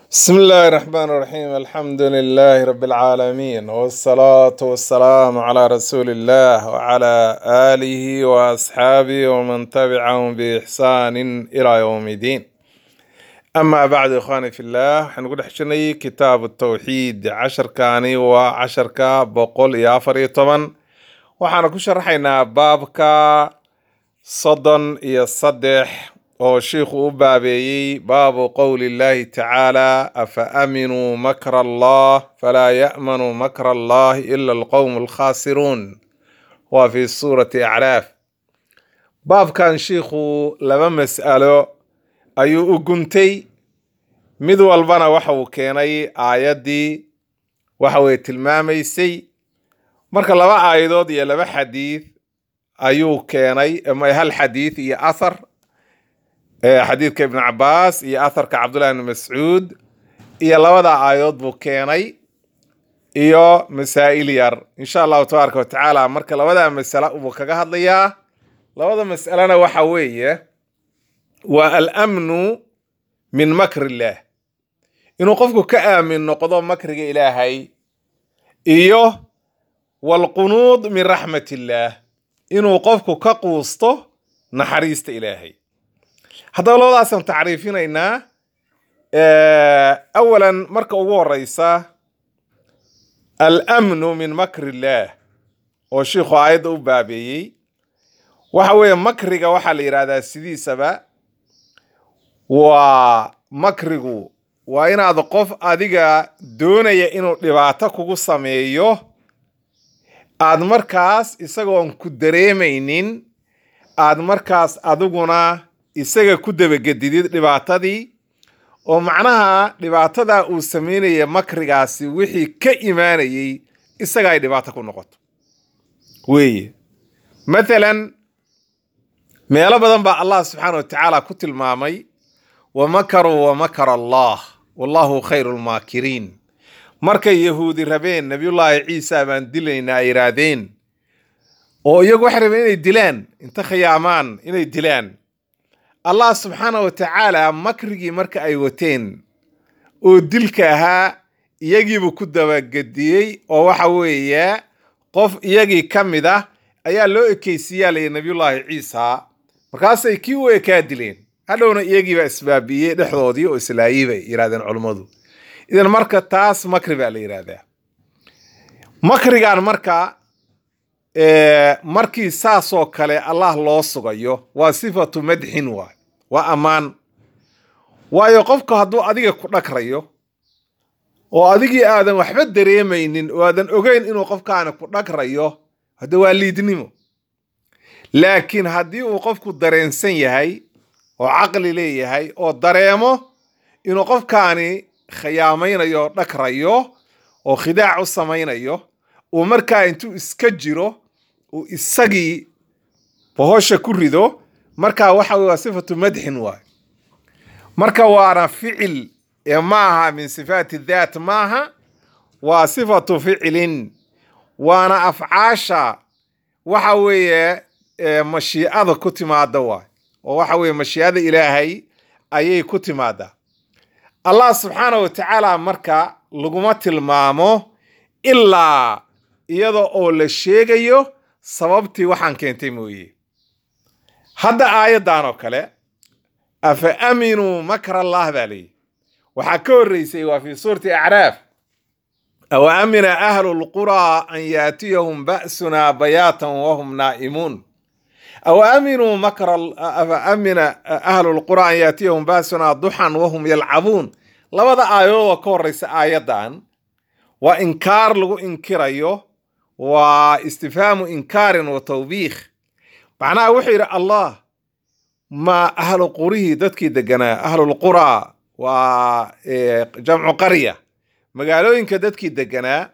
بسم الله الرحمن الرحيم الحمد لله رب العالمين والصلاة والسلام على رسول الله وعلى آله وأصحابه ومن تبعهم بإحسان إلى يوم الدين أما بعد إخواني في الله حنقول حشني كتاب التوحيد عشر كاني وعشر كا بقول يا فري طبعا وحنا كشرحنا بابك صدن يا صدح oo shiikhu u baabeeyey baabu qowli llahi tacaala afa aaminuu makra allah falaa ya'manu makra allahi ila alqowmu alkhaasiruun waa fi suurati acraaf baabkan shiikhu laba mas'alo ayuu u guntay mid walbana waxa uu keenay aayaddii waxa weye tilmaamaysay marka laba aayadood iyo laba xadiid ayuu keenay ama hal xadiid iyo athar xadiidka ibn cabaas iyo atharka cabdullahi ibn mascuud iyo labada aayadood buu keenay iyo masaa'il yar insha allahu tabaaraka watacaala marka labada masale buu kaga hadlayaa labada mas'alena waxa weeye waa alamnu min makri illaah inuu qofku ka aamin noqdo makriga ilaahay iyo walqunuud min raxmat illaah inuu qofku ka quusto naxariista ilaahay haddaba labadaasaan tacriifinaynaa awalan marka ugu horeysa alamnu min makri illaah oo shiikhu aayadda u baabeeyey waxa weeye makriga waxaa la yidhahdaa sidiisaba waa makrigu waa inaad qof adiga doonaya inuu dhibaato kugu sameeyo aad markaas isagoon ku dareemaynin aad markaas adiguna isaga ku dabagedidid dhibaatadii oo macnaha dhibaatadaa uu sameynaya makrigaasi wixii ka imaanayey isaga ay dhibaato ku noqoto weeye mathalan meelo badan baa allah subxaana wa tacaala ku tilmaamay wa makaruu wa makara allah wallahu khayru lmaakiriin markay yahuudi rabeen nabiyullaahi ciisa baan dilaynaa ay yidhaahdeen oo iyagu waxay rabeen inay dilaan inta khiyaamaan inay dilaan allah subxaana wa tacaala makrigii marka ay wateen oo dilka ahaa iyagiibuu ku dabagediyey oo waxa weeye qof iyagii ka mid ah ayaa loo ekeysiiyaa layidhi nabiyullaahi ciisa markaasay kii u ekaa dileen hadhowna iyagiibaa isbaabiyey dhexdoodii oo islaayey bay yidhahdeen culummadu idan marka taas makri baa la yidhaahdaa makrigan marka markii saasoo kale allah loo sugayo waa sifatu madxin waay waa ammaan waayo qofku hadduu adiga ku dhagrayo oo adigii aadan waxba dareemaynin oo aadan ogeyn inuu qofkaani ku dhagrayo hadde waa liidnimo laakiin haddii uu qofku dareensan yahay oo caqli leeyahay oo dareemo inuu qofkaani khiyaamaynayo oo dhagrayo oo khidaac u samaynayo uu markaa intuu iska jiro uu isagii bohosha ku rido markaa waxa weye waa sifatu madxin waay marka waana ficil ee maaha min sifaati daat maaha waa sifatu ficilin waana afcaasha waxa weeye mashiicada ku timaada waay oo waxa weeye mashiicada ilaahay ayay ku timaadaa allah subxaana wa tacaala marka laguma tilmaamo ilaa iyada oo la sheegayo sababtii waxaan keentay mooye hadda aayaddan oo kale afa aaminuu makra allah baa leeyihi waxaa ka horreysay waa fii suurati acraaf aw aamina ahlu lquraa an yaatiyahum ba'sunaa bayaatan wahum naa'imuun aw aaminuu makra afa aamina ahlu lquraa an yaatiyahum ba'sunaa duxan wahum yalcabuun labada aayadood oo ka horreysa aayaddan waa inkaar lagu inkirayo waa istifhaamu inkaarin wa tawbiikh macnaha wuxuu yidhi allah ma ahlu qurihii dadkii deganaa ahlulquraa waa jamcu qarya magaalooyinka dadkii deganaa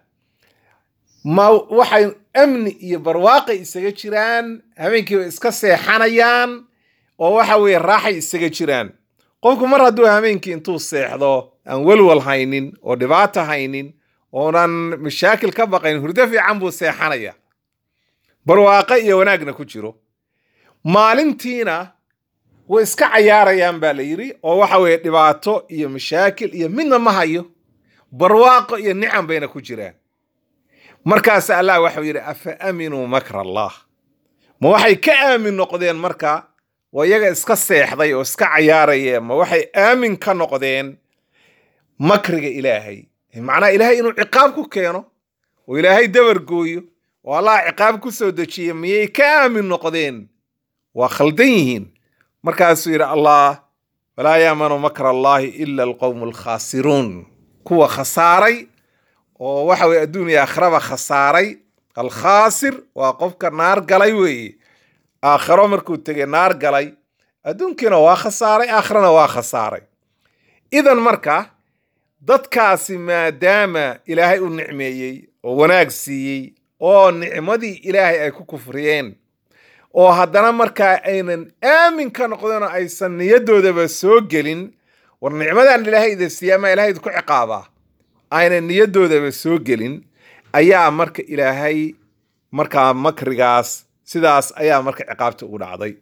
ma waxay amni iyo barwaaqay isaga jiraan habeenkiiba iska seexanayaan oo waxa weeye raaxay isaga jiraan qofku mar hadduu habeenkii intuu seexdo aan welwal haynin oo dhibaato haynin oonan mashaakil ka baqayn hurdo fiican buu seexanaya barwaaqo iyo wanaagna ku jiro maalintiina way iska cayaarayaan baa la yidhi oo waxa weeye dhibaato iyo mashaakil iyo midna ma hayo barwaaqo iyo nicam bayna ku jiraan markaas allah waxau yidhi afa aaminuu makra allah ma waxay ka aamin noqdeen marka waa iyaga iska seexday oo iska cayaaraya ma waxay aamin ka noqdeen makriga ilaahay macnaha ilaahay inuu ciqaab ku keeno oo ilaahay dabar gooyo oo allah ciqaab ku soo dejiya miyay ka aamin noqdeen waa khaldan yihiin markaasuu yidhi allah walaa yaamanu makra allahi ila alqowmu alkhaasiruun kuwa khasaaray oo waxa weye adduuniya aakhiraba khasaaray alkhaasir waa qofka naar galay weeye aakhiro markuu tegey naar galay adduunkiina waa khasaaray aakhirana waa khasaaray idan marka dadkaasi maadaama ilaahay u nicmeeyey oo wanaag siiyey oo nicmadii ilaahay ay ku kufriyeen oo haddana markaa aynan aamin ka noqdeen oo aysan niyadoodaba soo gelin war nicmadan ilaahay ida siiya ama ilahay idinku ciqaabaa aynan niyadoodaba soo gelin ayaa marka ilaahay markaa makrigaas sidaas ayaa marka ciqaabta ugu dhacday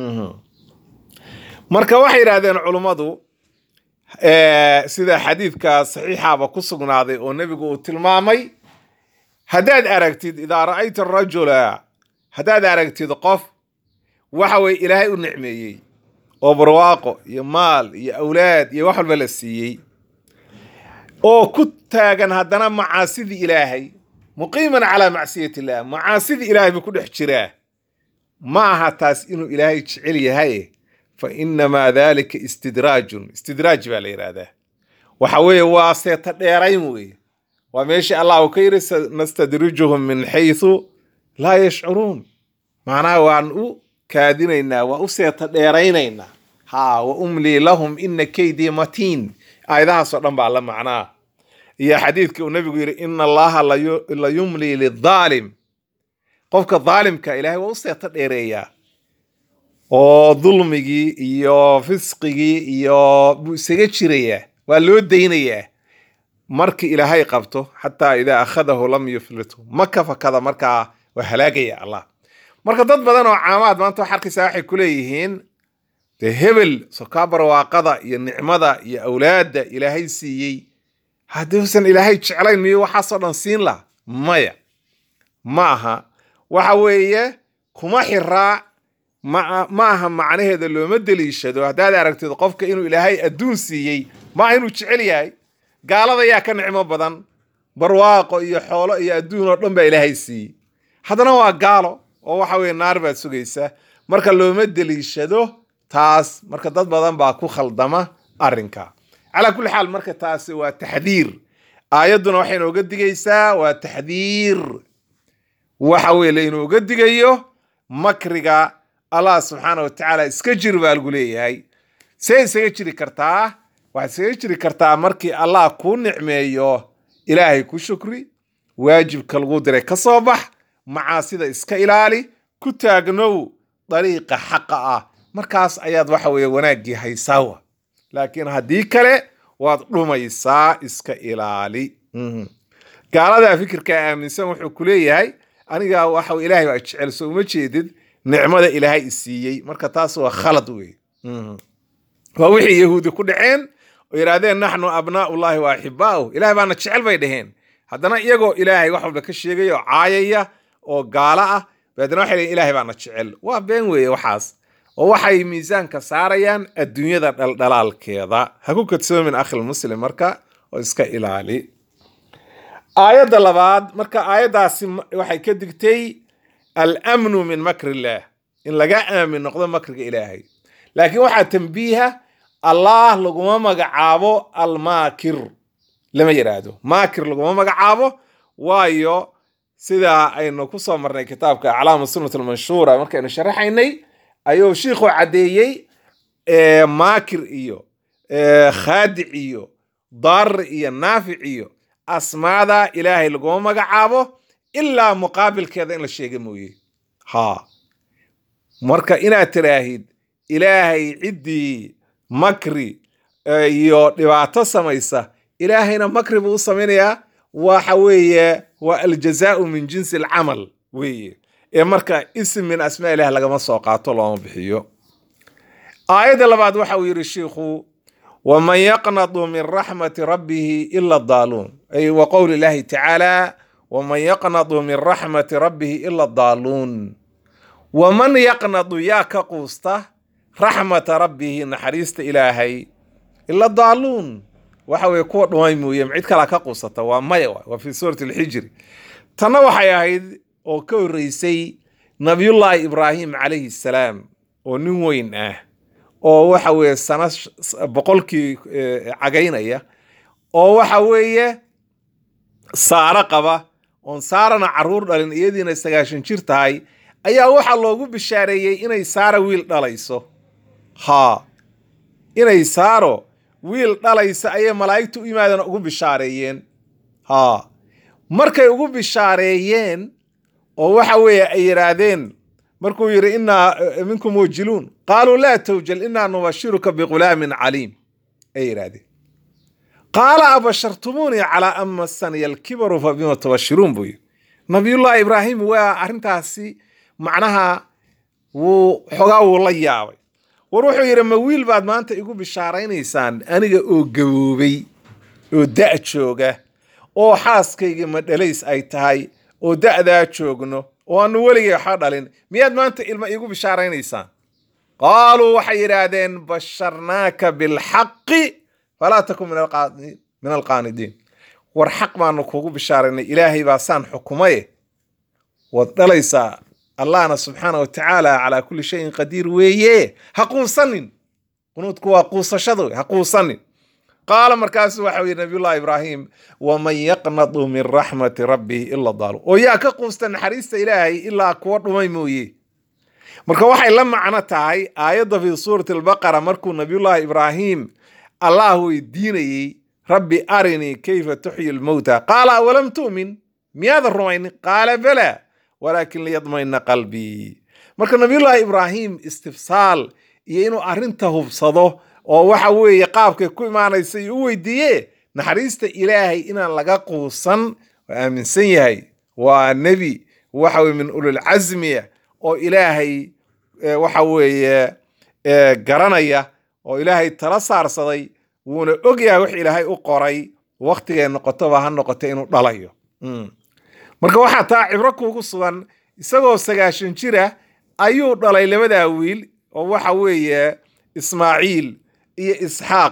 marka waxay yidhahdeen culummadu sida xadiidka saxiixaba ku sugnaaday oo nebigu uu tilmaamay haddaad aragtid idaa ra'ayta rajula haddaad aragtid qof waxa weye ilaahay u nicmeeyey oo barwaaqo iyo maal iyo awlaad iyo wax walba la siiyey oo ku taagan haddana macaasidii ilaahay muqiiman calaa macsiyati illah macaasidii ilaahay buu ku dhex jiraa ma aha taas inuu ilaahay jecel yahay fa inamaa dalika istidraajun istidraaj baa la yidhaahdaa waxa weeye waa seeta dheerayn weeye waa meeshii allah uu ka yidhi nastadrijuhum min xaysu laa yashcuruun macnaha waan u kaadinaynaa waa u seeta dheeraynaynaa ha wa umlii lahum ina kaydii matiin aayadahaasoo dhan baa la macnaa iyo xadiidkii uu nabigu yidhi ina allaha la yumlii lidaalim qofka daalimka ilaahay waa u seeta dheereeyaa oo dulmigii iyo fisqigii iyo buu isaga jirayaa waa loo daynayaa markii ilaahay qabto xataa idaa akhadahu lam yuflitu ma ka fakada markaa waa halaagaya allah marka dad badan oo caamaad maanta wax arkaysaa waxay ku leeyihiin dee hebel sokaa barwaaqada iyo nicmada iyo awlaadda ilaahay siiyey hadduusan ilaahay jeclayn miyo waxaasoo dhan siin laha maya ma aha waxa weeye kuma xiraa ma ma aha macnaheeda looma deliishado haddaad aragtid qofka inuu ilaahay adduun siiyey ma aha inuu jecel yahay gaalada yaa ka nicmo badan barwaaqo iyo xoolo iyo adduun oo dhan baa ilaahay siiyey haddana waa gaalo oo waxa weye naar baad sugaysa marka looma deliishado taas marka dad badan baa ku khaldama arrinka calaa kulli xaal marka taasi waa taxdiir aayadduna waxay inooga digaysaa waa taxdiir waxa weye lainooga digayo makriga allah subxaana wa tacaala iska jir baa lagu leeyahay see isaga jiri kartaa waxaad isaga jiri kartaa markii allah kuu nicmeeyo ilaahay ku shukri waajibka lagu diray ka soo bax macaasida iska ilaali ku taagnow dariiqa xaqa ah markaas ayaad waxa weeye wanaaggii haysaawa laakiin haddii kale waad dhumaysaa iska ilaali gaaladaa fikirkaa aaminsan wuxuu ku leeyahay aniga waxa ilaahay baa jecel soo uma jeedid nicmada ilaahay isiiyey marka taas waa khalad wey waa wixii yahuudi ku dhaceen oo yidhaahdeen naxnu abnaaullahi wa axibaa'u ilahay baana jecel bay dhaheen haddana iyagoo ilaahay wax walba ka sheegaya oo caayaya oo gaalo ah baadna waxay leeyiin ilahay baana jecel waa been weeye waxaas oo waxay miisaanka saarayaan adduunyada dhaldhalaalkeeda ha ku kadsoomin akhil muslim marka oo iska ilaali aayadda labaad marka aayaddaasi waxay ka digtay almnu min makri illaah in laga aamin noqdo makriga ilaahay laakiin waxaa tambiiha allah laguma magacaabo almaakir lama yidhaahdo maakir laguma magacaabo waayo sidaa aynu ku soo marnay kitaabka aclaamu sunnat almanshuura markaynu sharaxaynay ayuu shiikhu caddeeyey maakir iyo khaadic iyo daar iyo naafic iyo asmaada ilaahay laguma magacaabo ilaa muqaabilkeeda in la sheega mooye ha marka inaad tiraahid ilaahay ciddii makri iyo dhibaato samaysa ilaahayna makri buu u samaynayaa waxa weeye waa aljazaau min jinsi alcamal weeye ee marka ism min asmaa ilaah lagama soo qaato looma bixiyo aayadda labaad waxa uu yidhi shiikhu waman yaqnadu min raxmati rabbihi ila daaluun ay wa qowli llaahi tacaala waman yaqnadu min raxmati rabbihi ila daaluun waman yaqnadu yaa ka quusta raxmata rabbihi naxariista ilaahay ila daaluun waxa weye kuwa dhumay mooye cid kalaa ka quusata waa maya waay waa fi suurati alxijri tanna waxay ahayd oo ka horreysay nabiyullaahi ibraahim calayhi salaam oo nin weyn ah oo waxa weeye sana boqolkii cagaynaya oo waxa weeye saaro qaba oon saarana caruur dhalin iyadiina sagaashan jir tahay ayaa waxaa loogu bishaareeyey inay saara wiil dhalayso haa inay saaro wiil dhalaysa ayay malaa'igtu u yimaadeen ugu bishaareeyeen haa markay ugu bishaareeyeen oo waxa weeye ay yidhaahdeen markuu yidhi innaa minkum wajiluun qaaluu laa tawjal innaa nubashiruka bighulaamin caliim ay yidhaahdeen qaala abashartumuunii calaa an massaniya alkibaru fa bima tubashiruun buu yidhi nabiyullaahi ibraahim waa arrintaasi macnaha wuu xogaa wuu la yaabay war wuxuu yidhi ma wiil baad maanta igu bishaaraynaysaan aniga oo gaboobay oo da' jooga oo xaaskaygii madhalays ay tahay oo da'daa joogno oo aanu weligay waxba dhalin miyaad maanta ilma iigu bishaaraynaysaan qaaluu waxay yidhaahdeen basharnaaka bilxaqi falaa takun min alqaanidiin war xaq baanu kuugu bishaaraynay ilaahay baa saan xukumaye waad dhalaysaa allahna subxaana wa tacaala calaa kulli shayin qadiir weeye ha quusanin qunuudku waa quusashada wey ha quusanin qaala markaasu waxa yidhi nabiyullahi ibraahim waman yaqnadu min raxmati rabbihi ila daalu oo yaa ka quusta naxariista ilaahay ilaa kuwa dhumay mooye marka waxay la macno tahay aayadda fi suurati albaqara markuu nabiyullahi ibraahim allah weydiinayey rabbi arinii kayfa tuxyi lmowta qaala awalam tu'min miyaadan rumaynin qaala balaa walaakin liyadmayna qalbii marka nabiyullaahi ibraahim istifsaal iyo inuu arrinta hubsado oo waxa weeye qaabkay ku imaanaysa iyo u weydiiye naxariista ilaahay inaan laga quusan waa aaminsan yahay waa nebi waxa weye min ulilcasmiya oo ilaahay waxa weeye garanaya oo ilaahay tala saarsaday wuuna ogyahay wax ilaahay u qoray waktigay noqotoba ha noqoto inuu dhalayo marka waxaa taa cibro kuugu sugan isagoo sagaashan jira ayuu dhalay labadaa wiil oo waxa weeye ismaaciil iyo isxaaq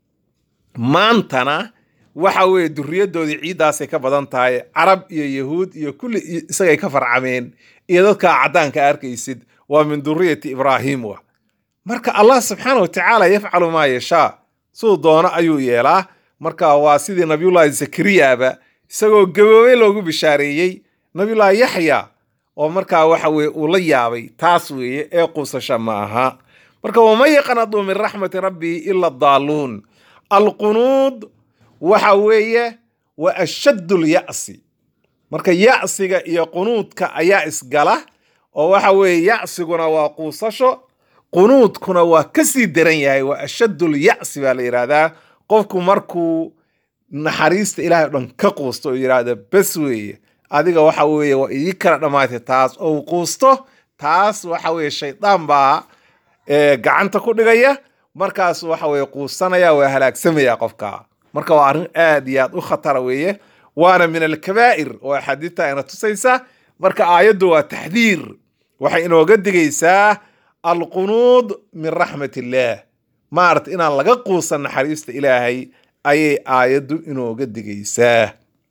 maantana waxa weeye duriyaddoodii ciiddaasay ka badan tahay carab iyo yahuud iyo kulli isagay ka farcameen iyo dadkaa caddaanka arkaysid waa min duriyati ibraahim wa marka allah subxaana wa tacaala yafcalu maa yashaa siduu doono ayuu yeelaa marka waa sidii nabiyullaahi zakariyaba isagoo gaboobay loogu bishaareeyey nabiyullaahi yaxya oo markaa waxa weye uu la yaabay taas weeye ee quusasha ma aha marka waman yaqnadu min raxmati rabbii ila daaluun alqunuud waxa weeye wa ashaddu lya'si marka ya'siga iyo qunuudka ayaa isgala oo waxa weeye ya'siguna waa quusasho qunuudkuna waa ka sii daran yahay waa ashaddu lya'si baa la yidhaahdaa qofku markuu naxariista ilahay o dhan ka quusto oo yidhaahda bes weeye adiga waxa weeye waa idii kala dhammaatay taas oo u quusto taas waxa weeye shaydaan baa gacanta ku dhigaya markaas waxa weye quusanaya waa halaagsamaya qofka marka waa arrin aad iyo aad u khatara weeye waana min alkabaa'ir oo axaadiista ayna tusaysa marka aayaddu waa taxdiir waxay inooga digaysaa alqunuud min raxmat illaah maarata inaan laga quusan naxariista ilaahay ayay aayaddu inooga digaysaa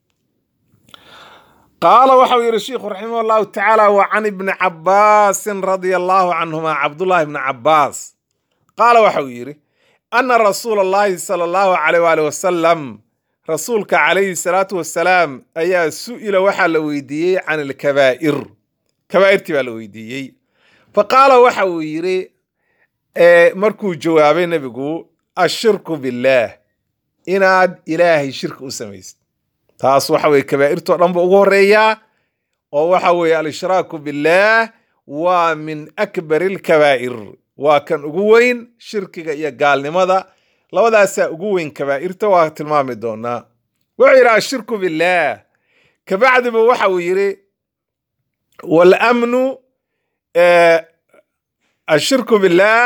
qaala waxau yidhi sheikhu raximah allahu tacaala wa can ibni cabaasin radia allahu canhuma cabdullahi ibni cabaas qaala waxau yidhi ana rasuula allahi sala allahu caleyh waali wasalam rasuulka calayhi salaatu wasalaam ayaa su'ila waxaa la weydiiyey can alkabaa'ir kabaa'irtii baa la weydiiyey fa qaala waxa uu yidhi markuu jawaabay nebigu ashirku billaah inaad ilaahay shirki u samaysid taas waxa weye kabaa'irtoo dhan ba ugu horeeyaa oo waxa weeye al-ishraaku billaah waa min akbari alkabaa'ir waa kan ugu weyn shirkiga iyo gaalnimada labadaasaa ugu weyn kabaa'irta waa tilmaami doonaa wuxuu yidhi ashirku billaah kabacdiba waxa uu yidhi walamnu ashirku billaah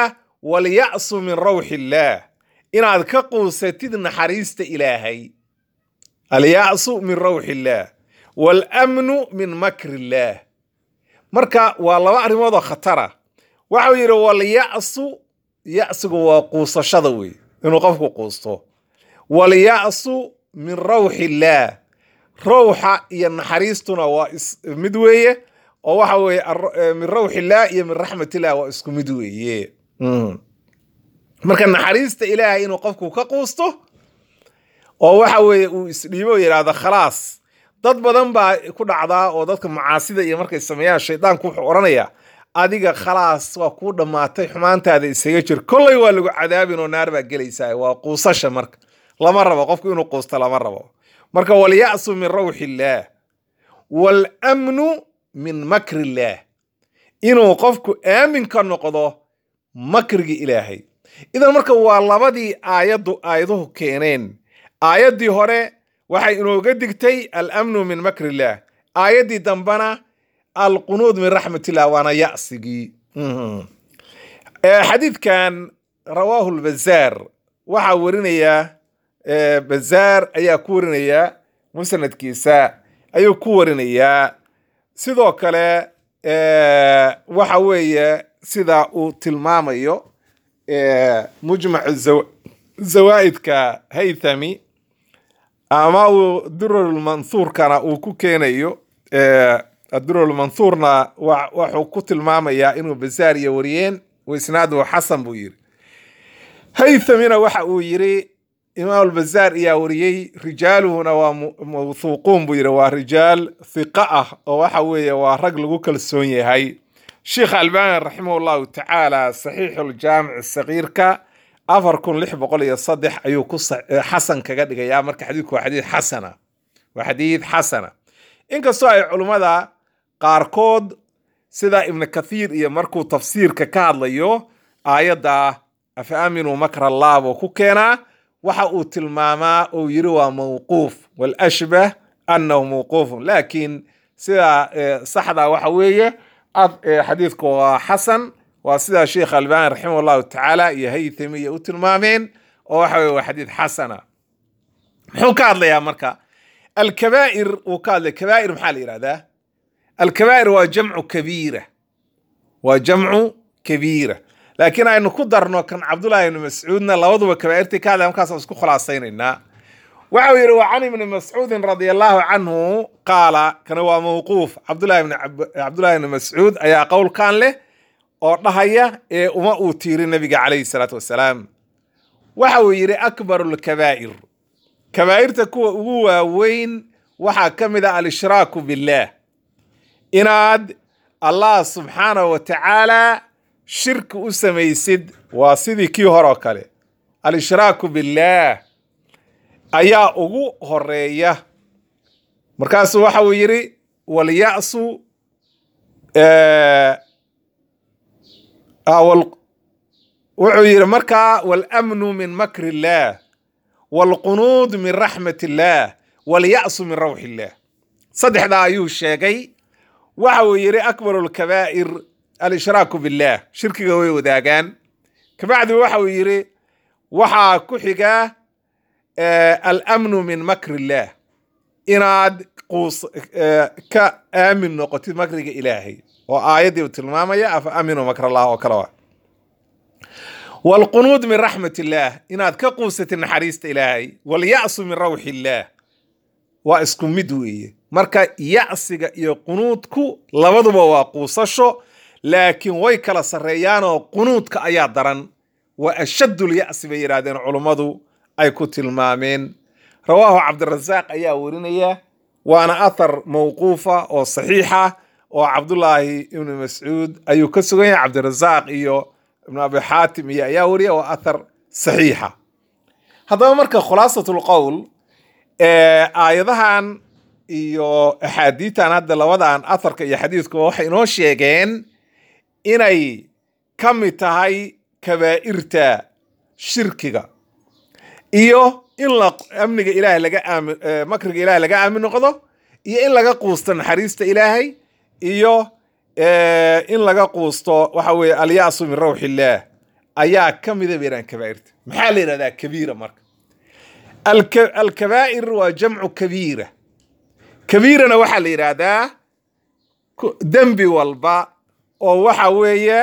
walya'su min rawxi illaah inaad ka quusatid naxariista ilaahay alya'su min rawxi illaah waalamnu min makri illaah marka waa laba arrimoodoo khatara waxau yidhi walya'su ya'sigu waa quusashada wey inuu qofku quusto walya'su min rawxi illaah rawxa iyo naxariistuna waa mid weeye oo waxa weeye min rawxi illaah iyo min raxmatillah waa isku mid weeye marka naxariista ilaahay inuu qofku ka quusto oo waxa weeye uu isdhiibo yidhaahdo khalaas dad badan baa ku dhacdaa oo dadka macaasida iyo markay sameeyaan shaydaanku wuxuu odhanayaa adiga khalaas waa kuu dhammaatay xumaantaada isaga jir kollay waa lagu cadaabin oo naar baa gelaysaa waa quusasha marka lama rabo qofku inuu quusto lama rabo marka walya'su min rawxi illaah waalamnu min makri illaah inuu qofku aamin ka noqdo makrigii ilaahay idan marka waa labadii aayaddu aayaduhu keeneen aayaddii hore waxay inooga digtay alamnu min makri illaah aayaddii dambena alqunuud min raxmatillah waana ya'sigii xadiidkan rawaahu lbazaar waxaa warinaya bazaar ayaa ku warinaya musnadkiisa ayuu ku warinayaa sidoo kale waxa weeye sida uu tilmaamayo mujmacu zawaa'idka haythami ama uu durarulmanhuurkana uu ku keenayo adurarulmanhuurna wuxuu ku tilmaamayaa inuu bazaar iyo wariyeen waisnaaduhu xasan buu yiri haythamina waxa uu yiri imaam albazaar ayaa wariyey rijaaluhuna waa mawthuuquun buu yidhi waa rijaal hiqa ah oo waxa weeye waa rag lagu kalsoon yahay sheikh albani raximah llahu tacaala saxiixu ljaamic sagiirka afar kun lix boqol iyo saddex ayuu ku xasan kaga dhigayaa marka xadiidku waa xadiid xasana waa xadiid xasana inkastoo ay culummada qaarkood sida ibnu kathiir iyo markuu tafsiirka ka hadlayo aayadda afa aaminuu makra allah buu ku keenaa waxa uu tilmaamaa uu yiri waa mawquuf walashbah annahu mawquufun laakiin sida saxda waxa weeye xadiidku waa xasan waa sida sheikh albani raximah llahu tacaala iyo haythami iyo u tilmaameen oo waxa weye waa xadiid xasana muxuu ka hadlayaa marka alkabaa'ir uu ka hadlay kabaa'ir maxaa la yihahdaa alkabaa'ir waa jamcu kabiira waa jamcu kabiira laakiin aynu ku darno kan cabdullahi ibni mascuudna labaduba kabaa'irtii ka hadlaya markaasaan isku khulaasaynaynaa waxa uu yidhi wa can ibni mascuudin radia allahu canhu qaala kana waa mawquuf cabdullahi ibni mascuud ayaa qowlkan leh oo dhahaya ee uma uu tiiri nabiga calayhi salaatu wasalaam waxa uu yidhi akbaru lkabaa'ir kabaa'irta kuwa ugu waaweyn waxaa ka mid ah al-ishraaku billaah inaad allah subxaanahu wa tacaala shirki u samaysid waa sidii kii horoo kale al-ishraaku billaah ayaa ugu horeeya markaasuu waxa uu yidhi walya'su wuxuu yidhi markaa walamnu min makri illaah waalqunuud min raxmat illaah walya'su min rawxi illaah saddexdaa ayuu sheegay waxa uu yidhi akbaru lkabaa'ir al-ishraaku billaah shirkiga way wadaagaan kabacdi waxa uu yidhi waxaa ku xigaa alamnu min makri illaah inaad quus ka aamin noqotid makriga ilaahay oo aayaddii uu tilmaamaya afa aaminuu makr allah oo kale wa waalqunuud min raxmat illaah inaad ka quusatid naxariista ilaahay walya'su min rawxi illaah waa isku mid weeye marka ya'siga iyo qunuudku labaduba waa quusasho laakiin way kala sarreeyaanoo qunuudka ayaa daran waa ashaddul ya'si bay yidhaahdeen culummadu ay ku tilmaameen rawaahu cabdirasaaq ayaa werinaya waana athar mawquufa oo saxiixa oo cabdullaahi ibni mascuud ayuu ka sugan yahay cabdirasaaq iyo ibnu abi xaatim iyo ayaa weriya waa athar saxiixa haddaba marka khulaasatul qowl aayadahan iyo axaadiitan hadda labadan atharka iyo xadiidkuba waxay inoo sheegeen inay ka mid tahay kabaa'irta shirkiga iyo in la amniga ilaahay laga aamin makriga ilaahay laga aamin noqdo iyo in laga quusto naxariista ilaahay iyo in laga quusto waxa weeye alya'su min rawxi illaah ayaa ka mida bay yidhahdaan kabaa'irta maxaa la yidhahdaa kabiira marka Alka- alkabaa'ir waa jamcu kabiira kabiirana waxaa la yidhaahdaa ku- dembi walba oo waxa weeye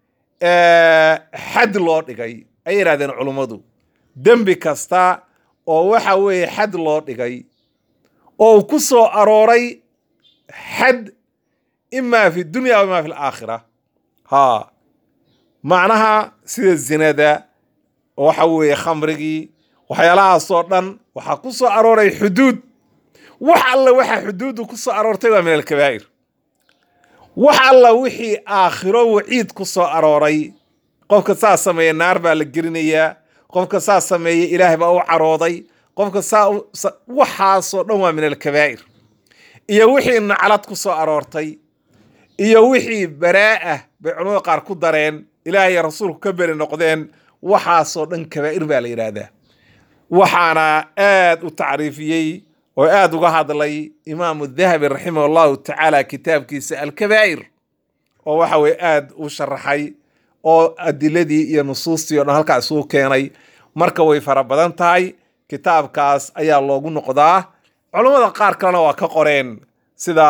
eh, xad loo dhigay ayay yidhahdeen culummadu dembi kasta oo waxa weeye xad loo dhigay oo uu ku soo arooray xad imaa fi dunya wa imaa fi alaakhira ha macnaha sida zinada waxa weeye khamrigii waxyaalahaasoo dhan waxaa ku soo arooray xuduud wax alla waxa xuduuddu ku soo aroortay waa min alkabaa'ir wax alla wixii aakhiro waciid ku soo arooray qofka saa sameeya naar baa la gelinayaa qofka saa sameeya ilaahay baa u carooday qofka saa u- sa- waxaasoo dhan waa min alkabaa'ir iyo wixii naclad ku soo aroortay iyo wixii baraa'ah bay culamada qaar ku dareen ilaahay iyo rasuulku ka beri noqdeen waxaasoo dhan kabaa'ir baa la yidhaahdaa waxaana aad u tacriifiyey oo aad uga hadlay imaamu dahabi raximah allahu tacaala kitaabkiisa alkabaa'ir oo waxa weye aad u sharaxay oo adiladii iyo nusuustii o dhan halkaa isugu keenay marka way fara badan tahay kitaabkaas ayaa loogu noqdaa culammada qaar kalena waa ka qoreen sida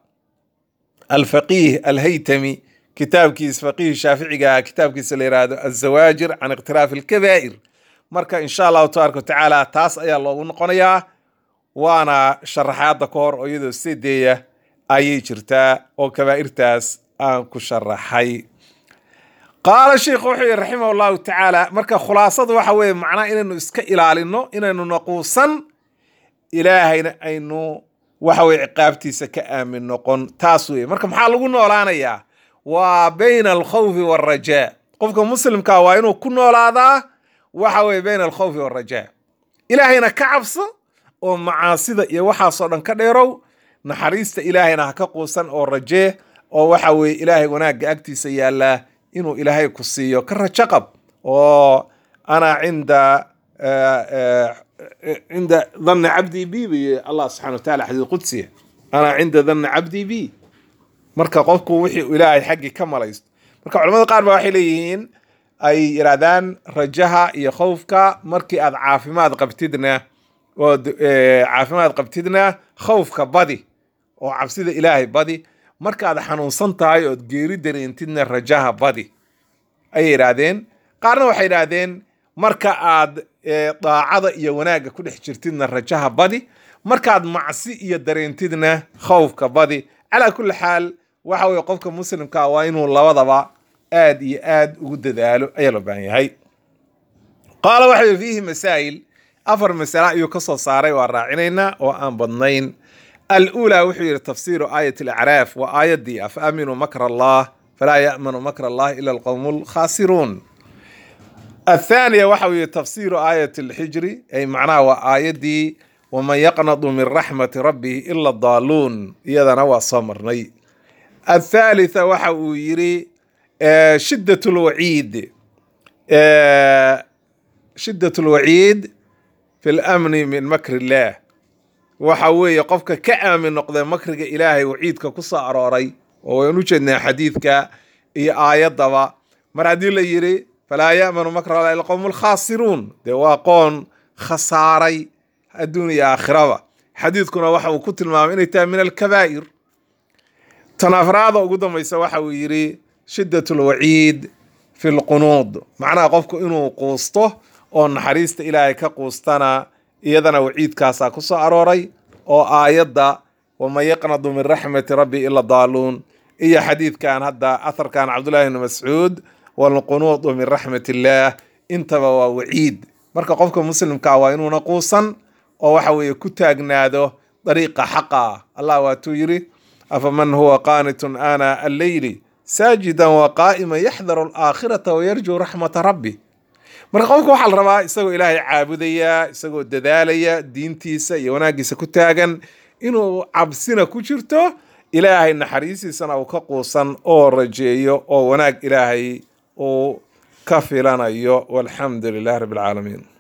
alfaqiih alhaytami kitaabkiisa faqiih shaaficiga kitaabkiisa la yidhaahdo azawaajir can ikhtilaafi alkabaa'ir marka insha allahu tabaaraka watacaala taas ayaa loogu noqonayaa waana sharaxaadda ka hor oo iyadoo sideeya ayay jirtaa oo kabaa'irtaas aan ku sharaxay qaala sheikhu wuxuu yihi raximah allahu tacaala marka khulaasada waxa weeye macnaha inaynu iska ilaalino inaynu naquusan ilaahayna aynu waxa weye ciqaabtiisa ka aamin noqon taas weye marka maxaa lagu noolaanayaa waa bayna alkhawfi waalrajaa qofka muslimka waa inuu ku noolaadaa waxa weye bayna alkhawfi waalrajaa ilaahayna ka cabso oo macaasida iyo waxaasoo dhan ka dheerow naxariista ilaahayna ha ka quusan oo rajee oo waxa weye ilaahay wanaagga agtiisa yaallaa inuu ilaahay ku siiyo ka rajo qab oo ana cinda cinda dhanni cabdii bi buy allah subxana wataala xadiid qudsiya ana cinda dhanni cabdii bi marka qofku wixii uu ilaahay xaggii ka malaysto marka culamada qaar ba waxay leeyihiin ay yidhaahdaan rajaha iyo khowfka markii aad caafimaad qabtidna ood caafimaad qabtidna khowfka badi oo cabsida ilaahay badi markaad xanuunsan tahay ood geeri dareentidna rajaha badi ayay yidhaahdeen qaarna waxay yidhaahdeen marka aad daacada iyo wanaagga ku dhex jirtidna rajaha badi markaad macsi iyo dareentidna khowfka badi calaa kulli xaal waxa weye qofka muslimka waa inuu labadaba aad iyo aad ugu dadaalo ayaa loo baahan yahay qaala waxa yii fiihi masaa'il afar masale ayuu ka soo saaray waa raacinaynaa oo aan badnayn alأulى wuxuu yihi tafsiru aayat اlacraaf waa aayaddii afa aaminuu makra allah falaa ya'manu makra allah ila alqowm اlkhasiruun aلthaaniya waxa uu yihi tafsiru aayat اlxijri ay macnaha waa aayaddii waman yaqnadu min raxmati rabbihi ila daaluun iyadana waa soo marnay aلthalitثa waxa uu yidhi shidaة اlwaciid shidaة اlwaciid fi اlamni min makr اllah waxa weeye qofka ka aamin noqda makriga ilaahay waciidka ku soo arooray oo waynu ujeednaa xadiidka iyo aayaddaba mar haddii la yidhi falaa ya'manu makra allah ila qowmu lkhaasiruun dee waa qoon khasaaray adduun iyo aakhiraba xadiidkuna waxa uu ku tilmaamay inay tahay min alkabaa'ir tan afraada ugu dambaysa waxa uu yidhi shiddat lwaciid fi lqunuud macnaha qofku inuu quusto oo naxariista ilaahay ka quustana iyadana waciidkaasaa ku soo arooray oo aayadda waman yaqnadu min raxmati rabbi ila daaluun iyo xadiidkan hadda atharkan cabdullahi bni mascuud walqunuudu min raxmat illaah intaba waa waciid marka qofka muslimka waa inuuna quusan oo waxa weeye ku taagnaado dariiqa xaqa allah waatuu yidhi afaman huwa qaanitun ana alleyli saajidan wa qaa'iman yaxdaru alaakhirata wayarjuu raxmata rabbi marka qofka waxaa la rabaa isagoo ilaahay caabudaya isagoo dadaalaya diintiisa iyo wanaaggiisa ku taagan inuu cabsina ku jirto ilaahay naxariistiisana uu ka quusan oo rajeeyo oo wanaag ilaahay uu ka filanayo walxamdu lilahi rabbi alcaalamiin